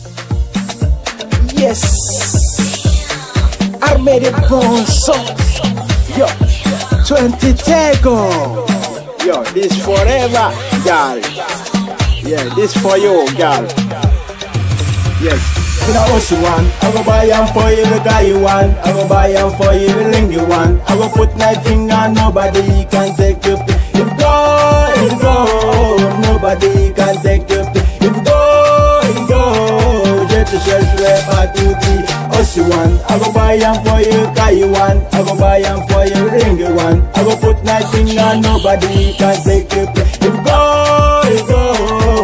Yes. Armée de bon son. Yo. 20 Tego. Yo, this forever, girl. Yeah, this for you, girl. Yes. You know what you want? I go buy am for you, the guy you want. I go buy am for you, the ring you want. I go put my finger, nobody can take you. You go, you go, nobody can take you. You go, you go, je te chercherai partout. What you want? I go buy am for you, guy you want. I go buy am for you, ring you want. I go put my finger, nobody can take you. You go, you go,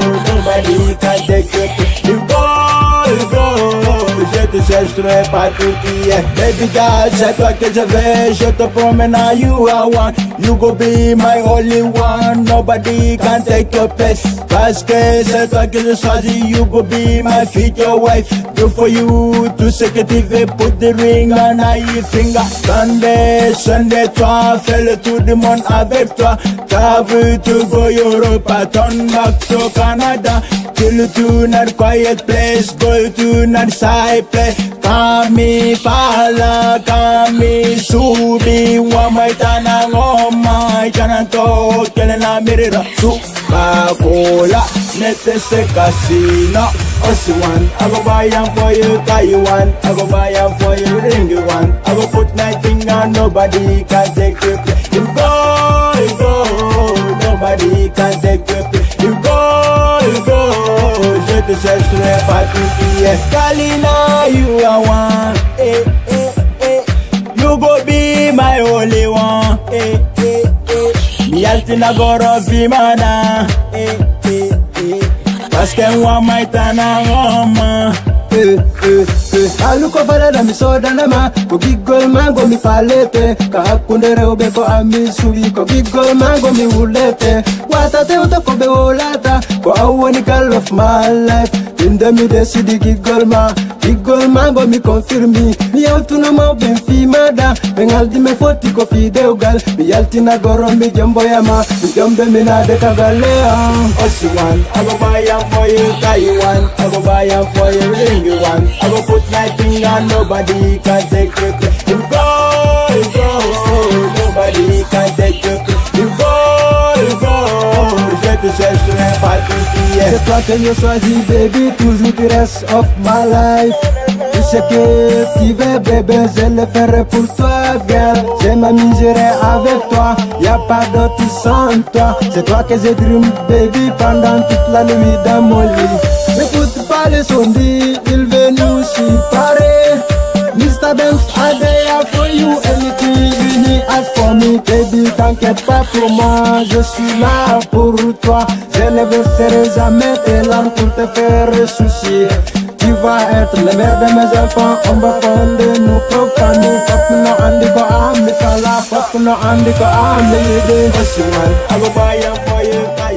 nobody can take you. You go, you go, je te chercherai partout. Yeah. Baby girl, c'est toi que je veux, je te promets now you are one. You go be my only one, nobody can take your place. Parce que c'est toi que je choisis, you go be my future wife. Do for you tout ce que tu veux, put the ring on your finger. Sunday, Sunday, toi, fais le tour du monde avec toi. T'as vu to go Europe, turn back to Canada. Kill to not quiet place, go to not side place. Kami pala, kami subi, wa mai tana ngoma, jana to, kele na mirira, supa cola, nete se casino. Osi I go buy am for you, guy you want. I go buy am for you, ring you want. I go put my finger, nobody can take you. You go, you go, nobody can take you. You go, you go, je te chercherai partout. Yeah, Kalina, you are one. Eh, eh, eh. You go be my only one. Eh, eh, eh. Mi altina goro vimana. Eh, eh, eh. Parce que moi, maitana ngoma. Eh, eh, eh. aluko farada mi sodanama ko giggol mango mi falete ka hakkunde rewɓe ko ami suwi ko giggol mango mi wullete wata tewta ko ɓe wolata ko an woni gal of my life inde mi desidi giggol ma giggol mango mi confirmi mi yaltuna mawɓen fimaɗa ɓe galdi me fotti ko fidewgal mi yaltina goron mi jomboyama mi jombe minade kagalle am Osi one, I go buy am for you, guy you want. I go buy am for you, ring you want. I go put my finger, nobody can take you. You go, you go, nobody can take you. You go, you go, je te chercherai partout. Yeah. C'est toi que je choisis, baby, toujours du reste of my life. Tout ce que tu veux, bébé, je le ferai pour toi, girl. Je m'amuserai avec toi, y a pas d'autre sans toi. C'est toi que je dream, baby, pendant toute la nuit dans mon lit. N'écoute pas les sondiers, ils veulent nous séparer. Mr. Benz, I there for you, anything you need, ask for me, baby, t'inquiète pas pour moi, je suis là pour toi. Je ne verserai jamais tes larmes pour te faire soucier. Tu vas être le mère de mes enfants, on va fonder nos propres familles. Pop no andi ko ami sala, pop no andi ko ami yede. Osi one, I go buy am for you, guy